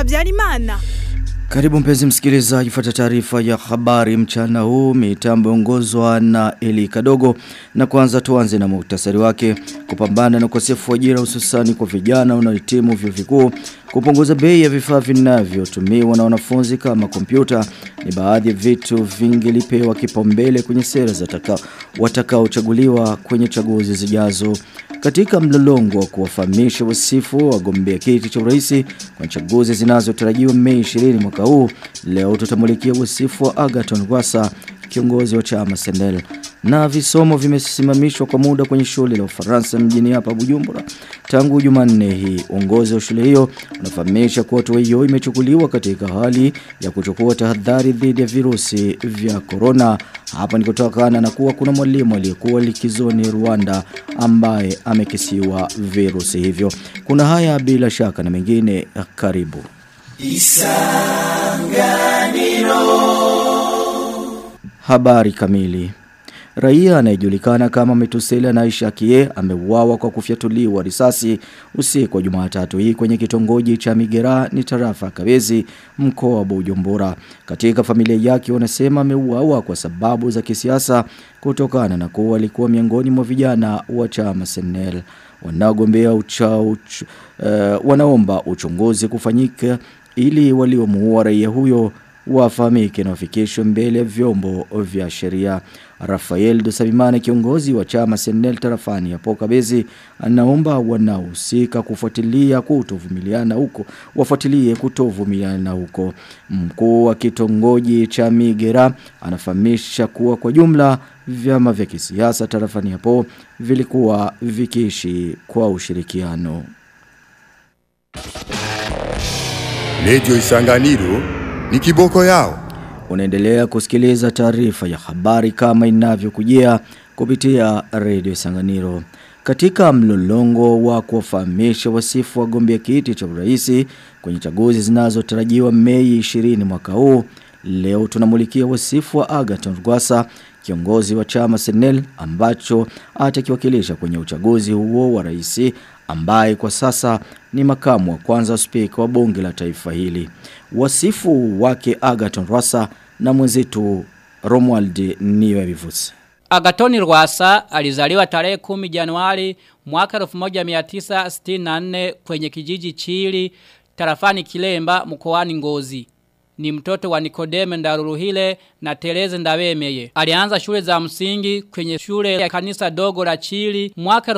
Habyarimana. Karibu mpenzi msikilizaji fuata taarifa ya habari mchana huu mitambo ongozwa na Eli Kadogo na kwanza tuanze na muhtasari wake kupambana na ukosefu wa ajira hususani kwa vijana wanaohitimu vyuo vikuu kupunguza bei ya vifaa vinavyotumiwa na wanafunzi kama kompyuta ni baadhi ya vitu vingilipewa kipaumbele kwenye sera za taka watakaochaguliwa kwenye chaguzi zijazo katika mlolongo wa kuwafahamisha wasifu wagombea kiti cha urais kwa chaguzi zinazotarajiwa Mei 20 mwaka huu leo tutamulikia wasifu wa Agaton Rwasa kiongozi wa chama Senel na visomo vimesimamishwa kwa muda kwenye shule la Ufaransa mjini hapa Bujumbura tangu Jumanne hii uongozi wa shule hiyo unafahamisha kuwa hatua hiyo imechukuliwa katika hali ya kuchukua tahadhari dhidi ya virusi vya corona hapa ni kutokana na kuwa kuna mwalimu aliyekuwa likizoni Rwanda ambaye amekisiwa virusi hivyo kuna haya bila shaka na mengine karibu Isanganiro Habari kamili Raia anayejulikana kama Metusela na Aisha Kie ameuawa kwa kufyatuliwa risasi usiku wa Jumatatu hii kwenye kitongoji cha Migera ni tarafa Kabezi mkoa wa Bujumbura. Katika familia yake wanasema ameuawa kwa sababu za kisiasa kutokana na kuwa alikuwa miongoni mwa vijana wa chama Senel. Wanaogombea uchao uch, uh, wanaomba uchunguzi kufanyika ili waliomuua raia huyo wafahamike na wafikishwe mbele ya vyombo vya sheria. Rafael Dosabimane kiongozi wa chama Senel tarafani hapo Kabezi anaomba wanaohusika kufuatilia kutovumiliana huko wafuatilie kutovumiliana huko. Mkuu wa kitongoji cha Migera anafahamisha kuwa kwa jumla vyama vya kisiasa tarafani hapo vilikuwa vikiishi kwa ushirikiano. Lejo Isanganiro ni kiboko yao. Unaendelea kusikiliza taarifa ya habari kama inavyokujia kupitia Radio Sanganiro. Katika mlolongo wa kuwafahamisha wasifu wagombea kiti cha urais kwenye chaguzi zinazotarajiwa Mei 20 mwaka huu, leo tunamulikia wasifu wa Agaton Rwasa kiongozi wa chama Senel ambacho atakiwakilisha kwenye uchaguzi huo wa rais ambaye kwa sasa ni makamu wa kwanza spika wa bunge la taifa hili. Wasifu wake Agaton Rwasa na mwenzetu Romuald Niwebivusi. Agatoni Rwasa alizaliwa tarehe 10 Januari mwaka 1964 kwenye kijiji Chili tarafani Kilemba mkoani Ngozi ni mtoto wa Nikodeme Ndaruruhile na Tereze Ndabemeye. Alianza shule za msingi kwenye shule ya kanisa dogo la Chili mwaka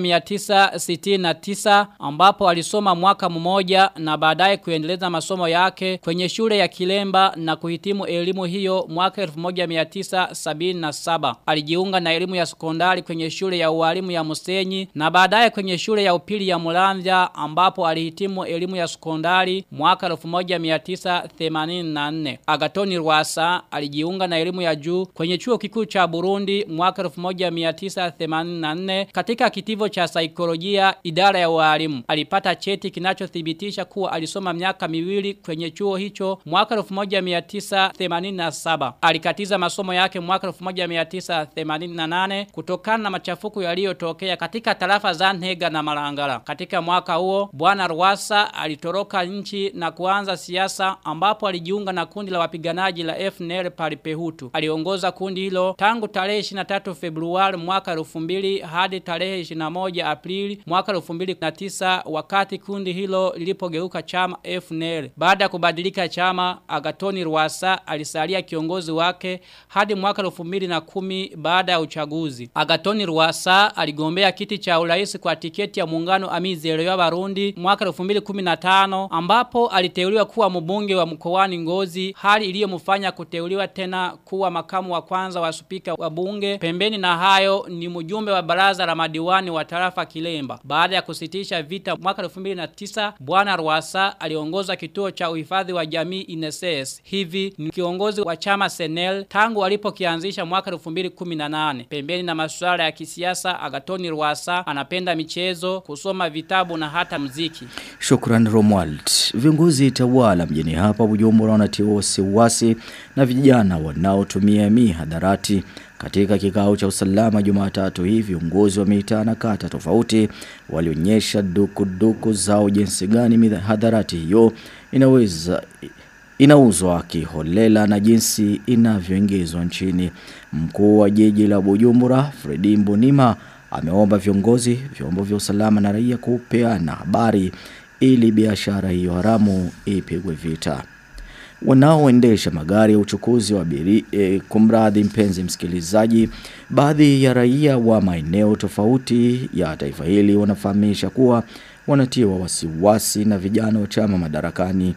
1969 ambapo alisoma mwaka mmoja na baadaye kuendeleza masomo yake kwenye shule ya Kilemba na kuhitimu elimu hiyo mwaka 1977. Alijiunga na elimu ya sekondari kwenye shule ya ualimu ya Musenyi na baadaye kwenye shule ya upili ya Mulanzya ambapo alihitimu elimu ya sekondari mwaka 1980 84. Agatoni Rwasa alijiunga na elimu ya juu kwenye chuo kikuu cha Burundi mwaka 1984 katika kitivo cha saikolojia idara ya walimu. Alipata cheti kinachothibitisha kuwa alisoma miaka miwili kwenye chuo hicho mwaka 1987. Alikatiza masomo yake mwaka 1988 kutokana na machafuko yaliyotokea katika tarafa za Ntega na Marangara. Katika mwaka huo bwana Rwasa alitoroka nchi na kuanza siasa ambapo alijiunga na kundi la wapiganaji la FNL Paripehutu. Aliongoza kundi hilo tangu tarehe 23 Februari mwaka 2000 hadi tarehe 21 Aprili mwaka 2009 wakati kundi hilo lilipogeuka chama FNL. Baada ya kubadilika chama, Agatoni Rwasa alisalia kiongozi wake hadi mwaka 2010 baada ya uchaguzi. Agatoni Rwasa aligombea kiti cha urais kwa tiketi ya muungano Amizero ya Barundi mwaka 2015 ambapo aliteuliwa kuwa mbunge wa mkoani Ngozi hali iliyomfanya kuteuliwa tena kuwa makamu wa kwanza wa spika wa bunge pembeni na hayo ni mjumbe wa baraza la madiwani wa tarafa Kilemba baada ya kusitisha vita mwaka 2009 bwana Rwasa aliongoza kituo cha uhifadhi wa jamii INSS hivi ni kiongozi wa chama Senel tangu alipokianzisha mwaka 2018 pembeni na masuala ya kisiasa Agatoni Rwasa anapenda michezo kusoma vitabu na hata mziki Shukran Romuald. Viongozi tawala mjini hapa Bujumbura Bujumbura wanatiwa wasiwasi na vijana wanaotumia mihadarati. Katika kikao cha usalama Jumatatu hii viongozi wa mitaa na kata tofauti walionyesha dukuduku zao jinsi gani mihadharati hiyo inaweza inauzwa kiholela na jinsi inavyoingizwa nchini. Mkuu wa jiji la Bujumbura Fredi Mbonima ameomba viongozi, vyombo vya usalama na raia kupeana habari ili biashara hiyo haramu ipigwe vita. Wanaoendesha magari ya uchukuzi wa biri, e, kumradhi mpenzi msikilizaji, baadhi ya raia wa maeneo tofauti ya taifa hili wanafahamisha kuwa wanatiwa wasiwasi na vijana wa chama madarakani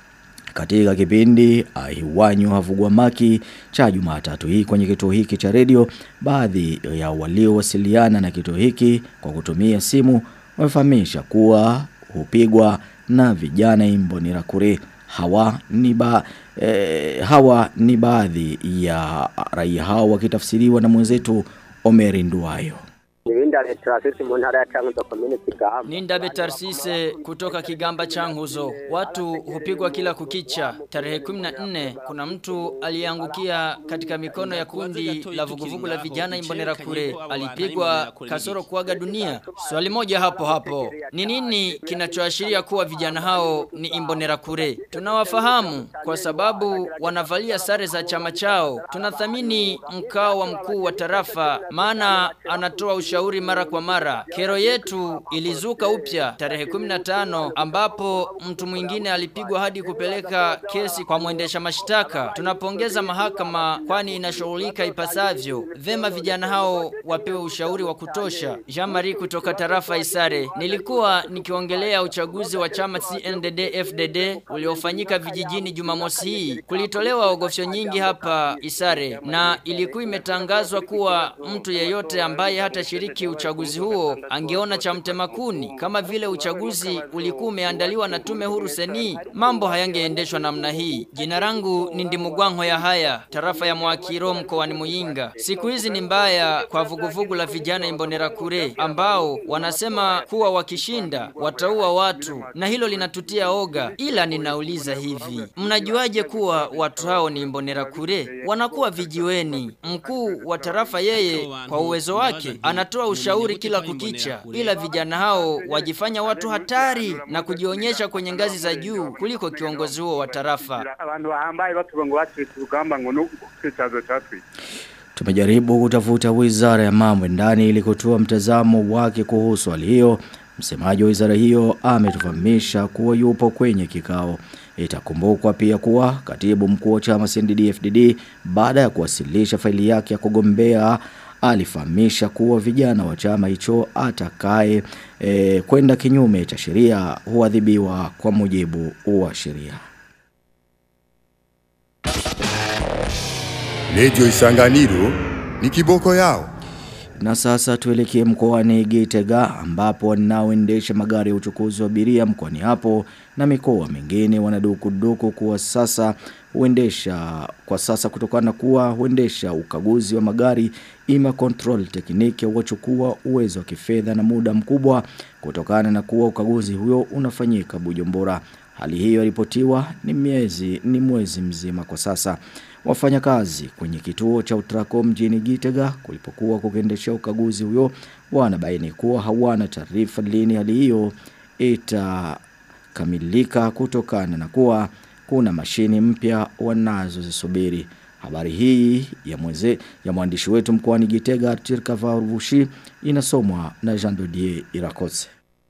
katika kipindi ahiwanyu havugwamaki cha Jumatatu hii kwenye kituo hiki cha redio baadhi ya waliowasiliana na kituo hiki kwa kutumia simu wamefahamisha kuwa hupigwa na vijana Imbonerakure hawa ni ba, eh, hawa ni baadhi ya raia hao wakitafsiriwa na mwenzetu Omeri Nduwayo Ninda Tarsisi mu ntara ya Cankuzo komine Kigamba. Nindabe Tarsise kutoka Kigamba Changuzo. Watu hupigwa kila kukicha. Tarehe 14 kuna mtu aliangukia katika mikono ya kundi la vuguvugu la vijana Imbonera kure. Alipigwa kasoro kuaga dunia. Swali moja hapo hapo. Ni nini kinachoashiria kuwa vijana hao ni Imbonera kure? Tunawafahamu kwa sababu wanavalia sare za chama chao. Tunathamini mkao wa mkuu wa tarafa maana anatoa ushauri mara kwa mara. Kero yetu ilizuka upya tarehe 15 ambapo mtu mwingine alipigwa hadi kupeleka kesi kwa mwendesha mashtaka. Tunapongeza mahakama kwani inashughulika ipasavyo. Vema vijana hao wapewe ushauri wa kutosha. Jean-Marie kutoka tarafa Isare. Nilikuwa nikiongelea uchaguzi wa chama CNDD FDD uliofanyika vijijini Jumamosi hii. Kulitolewa ogofyo nyingi hapa Isare na ilikuwa imetangazwa kuwa mtu yeyote ambaye hata shiriki uchaguzi huo angeona cha mtemakuni kama vile uchaguzi ulikuwa umeandaliwa na tume huru seni mambo hayangeendeshwa namna hii jina langu ni ndimugwango ya haya tarafa ya mwakiro mkoani muyinga siku hizi ni mbaya kwa vuguvugu la vijana imbonera kure ambao wanasema kuwa wakishinda wataua watu na hilo linatutia oga ila ninauliza hivi mnajuaje kuwa watu hao ni imbonera kure wanakuwa vijiweni mkuu wa tarafa yeye kwa uwezo wake anatoa ushauri kila kukicha ila vijana hao wajifanya watu hatari na kujionyesha kwenye ngazi za juu kuliko kiongozi huo wa tarafa abantu bahambaye batuvuga ngo bacitse urugamba ngo nuko icyazo cyatwi Tumejaribu kutafuta wizara ya mambo ya ndani ili kutoa mtazamo wake kuhusu hali hiyo. Msemaji wa wizara hiyo ametufahamisha kuwa yupo kwenye kikao. Itakumbukwa pia kuwa katibu mkuu wa chama CNDD-FDD baada ya kuwasilisha faili yake ya kugombea alifahamisha kuwa vijana wa chama hicho atakaye e, kwenda kinyume cha sheria huadhibiwa kwa mujibu wa sheria. Radio Isanganiro ni kiboko yao. Na sasa tuelekee mkoani Gitega ambapo wanaoendesha magari ya uchukuzi wa abiria mkoani hapo na mikoa mingine wanadukuduku kuwa sasa huendesha kwa sasa kutokana kuwa huendesha ukaguzi wa magari ima control tekniki wachukua uwezo wa kifedha na muda mkubwa kutokana na kuwa ukaguzi huyo unafanyika Bujumbura. Hali hiyo ripotiwa ni miezi ni mwezi mzima kwa sasa. Wafanyakazi kwenye kituo cha Utrako mjini Gitega kulipokuwa kukiendesha ukaguzi huyo wanabaini kuwa hawana taarifa lini hali hiyo itakamilika kutokana na kuwa kuna mashini mpya wanazozisubiri. Habari hii ya mweze ya mwandishi wetu mkoani Gitega Tirka Varuvushi inasomwa na Jean Dodier Irakose.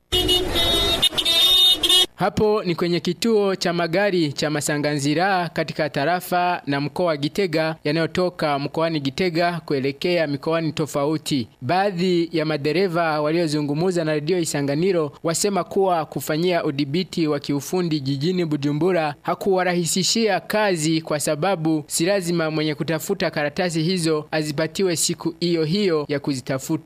Hapo ni kwenye kituo cha magari cha Masanganzira katika tarafa na mkoa wa Gitega yanayotoka mkoani Gitega kuelekea mikoani tofauti. Baadhi ya madereva waliozungumza na redio Isanganiro wasema kuwa kufanyia udhibiti wa kiufundi jijini Bujumbura hakuwarahisishia kazi kwa sababu si lazima mwenye kutafuta karatasi hizo azipatiwe siku hiyo hiyo ya kuzitafuta.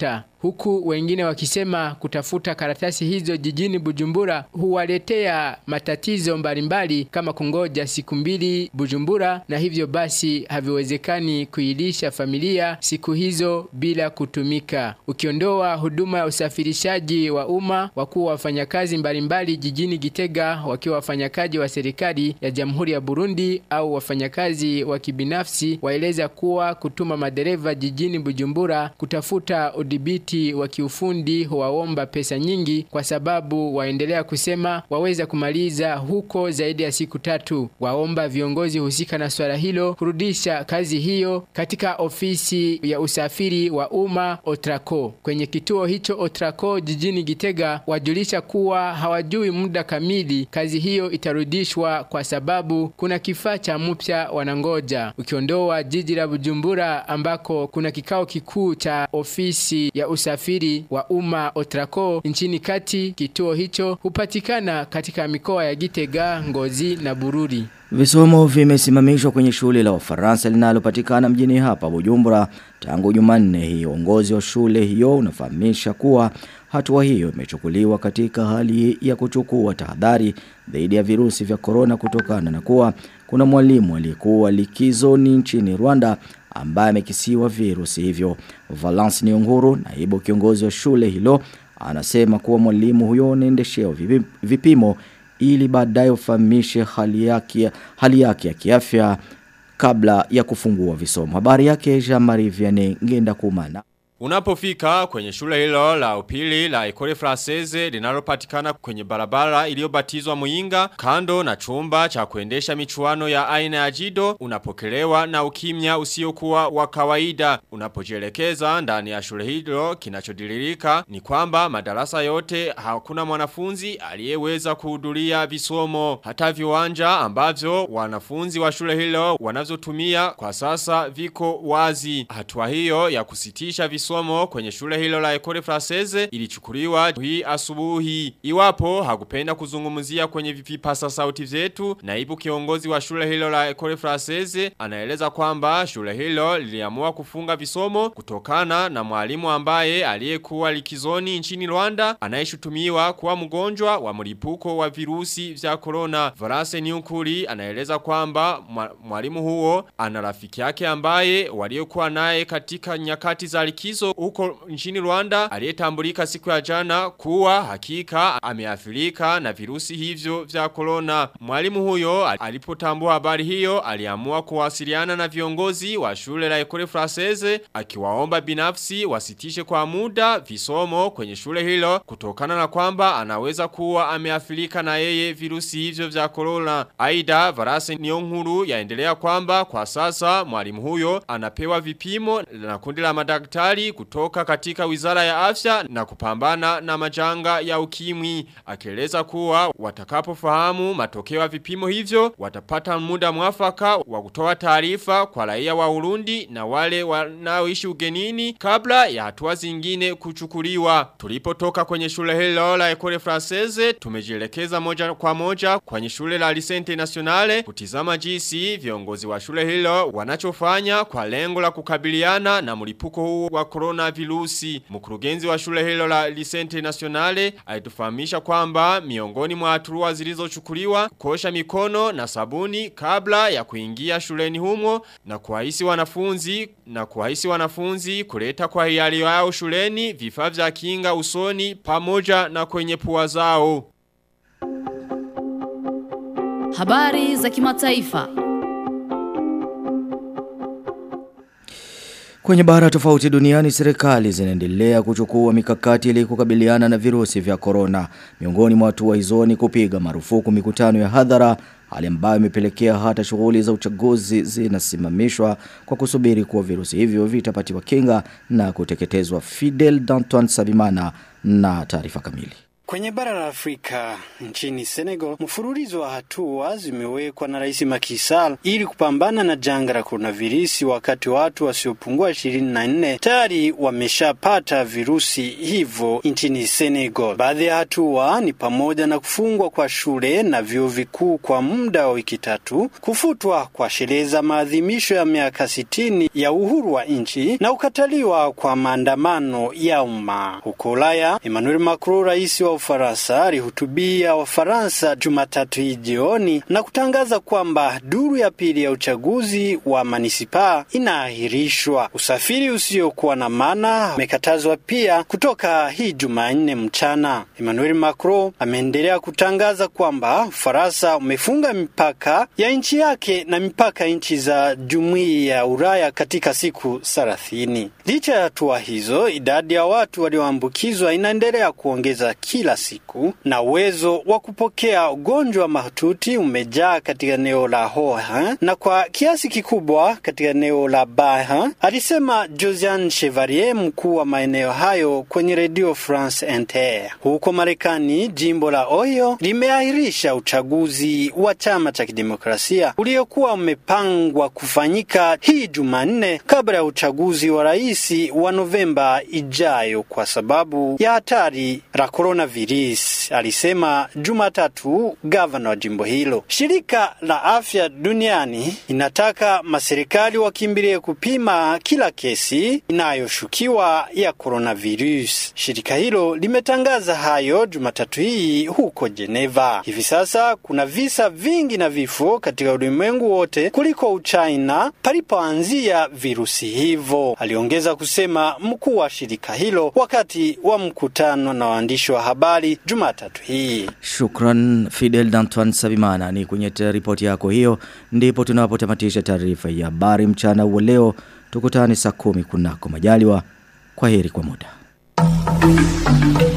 huku wengine wakisema kutafuta karatasi hizo jijini Bujumbura huwaletea matatizo mbalimbali kama kungoja siku mbili Bujumbura na hivyo basi haviwezekani kuilisha familia siku hizo bila kutumika. Ukiondoa huduma ya usafirishaji wa umma wakuu wafanyakazi mbalimbali jijini Gitega wakiwa wafanyakazi wa serikali ya Jamhuri ya Burundi au wafanyakazi wa kibinafsi waeleza kuwa kutuma madereva jijini Bujumbura kutafuta udhibiti wa kiufundi huwaomba pesa nyingi kwa sababu waendelea kusema waweza kumaliza huko zaidi ya siku tatu. Waomba viongozi husika na swala hilo kurudisha kazi hiyo katika ofisi ya usafiri wa umma Otraco. Kwenye kituo hicho Otraco jijini Gitega wajulisha kuwa hawajui muda kamili kazi hiyo itarudishwa kwa sababu kuna kifaa cha mpya wanangoja. Ukiondoa jiji la Bujumbura ambako kuna kikao kikuu cha ofisi ya usafiri wa umma Otraco nchini kati, kituo hicho hupatikana katika mikoa ya Gitega, Ngozi na Bururi. Visomo vimesimamishwa kwenye shule la Ufaransa linalopatikana mjini hapa Bujumbura tangu Jumanne hii. Uongozi wa shule hiyo unafahamisha kuwa hatua hiyo imechukuliwa katika hali ya kuchukua tahadhari dhidi ya virusi vya korona kutokana na kuwa kuna mwalimu aliyekuwa likizoni nchini Rwanda ambaye amekisiwa virusi hivyo. Valence Nionguru, naibu kiongozi wa shule hilo, anasema kuwa mwalimu huyo anaendeshea vipimo ili baadaye ufahamishe hali yake hali yake ya kiafya kabla ya kufungua visomo. Habari yake Jean-Marie Vianney ngenda kumana. Unapofika kwenye shule hilo la upili la Ecole Française linalopatikana kwenye barabara iliyobatizwa Muinga kando na chumba cha kuendesha michuano ya aina ya jido unapokelewa na ukimya usiokuwa wa kawaida unapojielekeza ndani ya shule hilo kinachodilirika ni kwamba madarasa yote hakuna mwanafunzi aliyeweza kuhudhuria visomo hata viwanja ambavyo wanafunzi wa shule hilo wanazotumia kwa sasa viko wazi hatua hiyo ya kusitisha visomo masomo kwenye shule hilo la Ecole Française ilichukuliwa hii asubuhi. Iwapo hakupenda kuzungumzia kwenye vipasa sauti vyetu, naibu kiongozi wa shule hilo la Ecole Française anaeleza kwamba shule hilo liliamua kufunga visomo kutokana na mwalimu ambaye aliyekuwa likizoni nchini Rwanda anayeshutumiwa kuwa mgonjwa wa mlipuko wa virusi vya corona. Varase Niukuri anaeleza kwamba mwalimu huo ana rafiki yake ambaye waliokuwa naye katika nyakati za likizo huko nchini Rwanda aliyetambulika siku ya jana kuwa hakika ameathirika na virusi hivyo vya corona. Mwalimu huyo alipotambua habari hiyo aliamua kuwasiliana na viongozi wa shule la Ecole Française akiwaomba binafsi wasitishe kwa muda visomo kwenye shule hilo kutokana na kwamba anaweza kuwa ameathirika na yeye virusi hivyo vya corona. Aida Varase Niyonkuru yaendelea kwamba kwa sasa mwalimu huyo anapewa vipimo na kundi la madaktari kutoka katika wizara ya afya na kupambana na majanga ya ukimwi. Akieleza kuwa watakapofahamu matokeo ya vipimo hivyo watapata muda mwafaka wa kutoa taarifa kwa raia wa Urundi na wale wanaoishi ugenini kabla ya hatua zingine kuchukuliwa. Tulipotoka kwenye shule hilo la Ecole Française tumejielekeza moja kwa moja kwenye shule la Lycée Internationale kutizama jinsi viongozi wa shule hilo wanachofanya kwa lengo la kukabiliana na mlipuko huu wa corona virusi. Mkurugenzi wa shule hilo la Lycée Internationale alitufahamisha kwamba miongoni mwa hatua zilizochukuliwa kosha mikono na sabuni kabla ya kuingia shuleni humo na kuwahisi wanafunzi na kuwahisi wanafunzi kuleta kwa hiari yao shuleni vifaa vya kinga usoni pamoja na kwenye pua zao. Habari za kimataifa. Kwenye bara tofauti duniani serikali zinaendelea kuchukua mikakati ili kukabiliana na virusi vya corona. Miongoni mwa hatua hizo ni kupiga marufuku mikutano ya hadhara, hali ambayo imepelekea hata shughuli za uchaguzi zinasimamishwa kwa kusubiri kuwa virusi hivyo vitapatiwa kinga na kuteketezwa. Fidel Danton Sabimana na taarifa kamili. Kwenye bara la Afrika nchini Senegal, mfululizo wa hatua zimewekwa na Rais Macky Sall ili kupambana na janga la coronavirus, wakati watu wasiopungua 24 tayari wameshapata virusi hivyo nchini Senegal. Baadhi ya hatua ni pamoja na kufungwa kwa shule na vyuo vikuu kwa muda wa wiki tatu, kufutwa kwa sherehe za maadhimisho ya miaka sitini ya uhuru wa nchi na kukataliwa kwa maandamano ya umma. Huko Ulaya, Emmanuel Macron, rais wa Ufaransa, alihutubia Wafaransa Jumatatu hii jioni na kutangaza kwamba duru ya pili ya uchaguzi wa manisipaa inaahirishwa. Usafiri usiokuwa na maana umekatazwa pia kutoka hii Jumanne mchana. Emmanuel Macron ameendelea kutangaza kwamba Ufaransa umefunga mipaka ya nchi yake na mipaka nchi za jumuiya ya Ulaya katika siku thelathini. Licha ya hatua hizo, idadi ya watu walioambukizwa inaendelea kuongeza kila siku na uwezo wa kupokea ugonjwa mahututi umejaa katika eneo la Hoha na kwa kiasi kikubwa katika eneo la Baha, alisema Josiane Chevalier, mkuu wa maeneo hayo kwenye Radio France Inter. Huko Marekani, jimbo la Ohio limeahirisha uchaguzi wa chama cha kidemokrasia uliokuwa umepangwa kufanyika hii Jumanne kabla ya uchaguzi wa rais wa Novemba ijayo kwa sababu ya hatari la coronavirus, alisema Jumatatu gavana wa jimbo hilo. Shirika la afya duniani inataka maserikali wakimbilie kupima kila kesi inayoshukiwa ya coronavirus. Shirika hilo limetangaza hayo Jumatatu hii huko Geneva. Hivi sasa kuna visa vingi na vifo katika ulimwengu wote kuliko Uchina palipoanzia virusi hivyo, aliongeza kusema mkuu wa shirika hilo wakati wa mkutano na waandishi wa habari Jumatatu hii. Shukran Fidel Dantuan Sabimana ni kwenye ripoti yako hiyo ndipo tunapotamatisha taarifa ya habari mchana wa leo tukutane saa kumi kunako majaliwa kwa heri kwa muda